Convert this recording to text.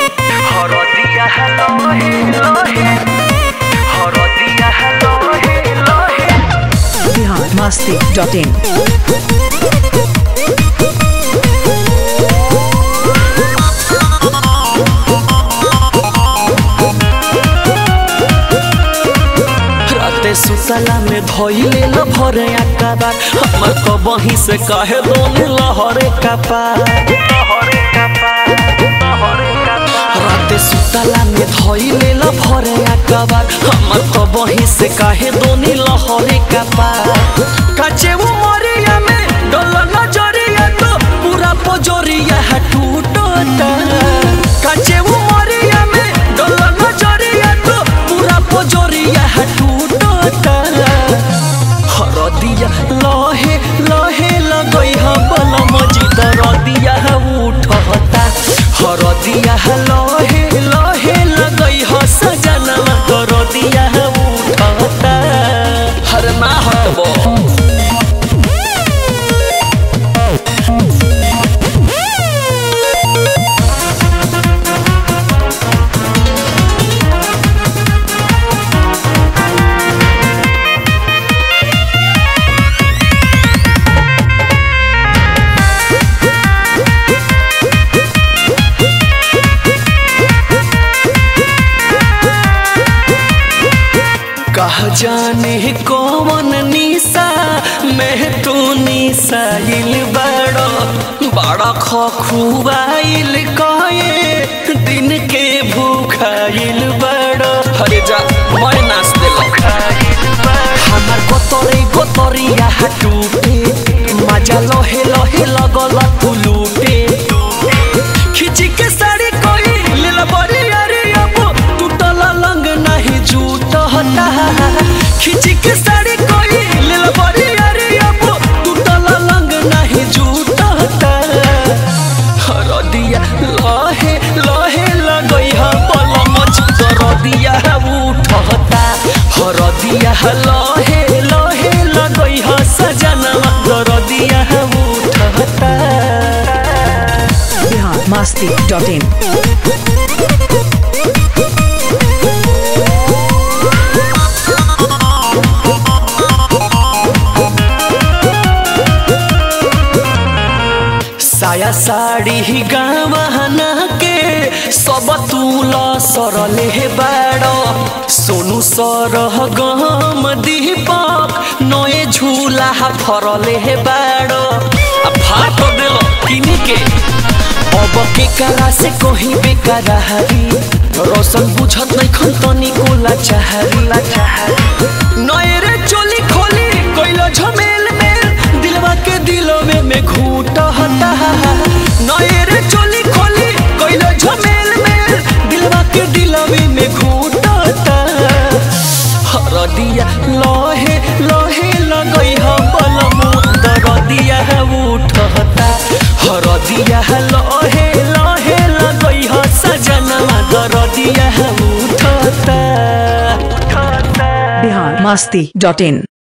হরদিয়া লহে লহে হরদিয়া লহে লহে बिहार मस्ती डॉट इन राते सुतला में धोइले ल भरे अकाबार हमर तो बही से कहे दोने लहरे कपार लहरे कपार लहरे कपार राते सुतला में धोइले ल भरे अकाबार हमर तो बही से कहे दोने लहरे कपार काचे वो मरिया में डोल नजरिया तो पूरा पजरिया है टूटता काचे वो मरिया में डोल नजरिया तो पूरा पजरिया है टूटता हरदिया लहे लहे लगई ह बल मजिद रदिया उठता हरदिया लहे लहे लगई ह सजनवा दरदिया उठता हर ना हटबो कह जाने कौन निशा मैं तू निशाइल बड़ो बड़ा खखुआइल कए दिन के भूखाइल बड़ो हरे जा मैं नाच देलो हमार गोतरे गोतरिया टूटे मजा लहे लहे लगल तू लूटे खिची के साड़ी कोई लीला बड़ी अरे अब टूटल लंग नहीं जूट होता खिची के साड़ी कोई लीला बड़ी अरे अब टूटल लंग नहीं जूट होता हरदिया लहे लहे लगई ह पलम दरदिया उठता हरदिया लहे लहे लगई ह सजनवा दरदिया उठता बिहार मस्ती डॉट इन साया साड़ी गावना के सब तूल सरले हे बाड़ सोनू सरह गम दीपक नए झूला फरले हे बाड़ आ फाट देल किनी के अब के करा से कहीं बेकार हरी रोशन बुझत नहीं खन तनी कोला चाहरी ला चाहरी नए रे चोली खोली कोइलो झमेल में दिलवा के दिलवे में घूट हता नए रे चोली खोली कोइलो झमेल में दिलवा के दिलवे में घूट हता हरदिया लहे लहे लगई ह बलम दरदिया उठता हरदिया लहे लहे लगई ह सजनवा दरदिया उठता बिहार मस्ती डॉट इन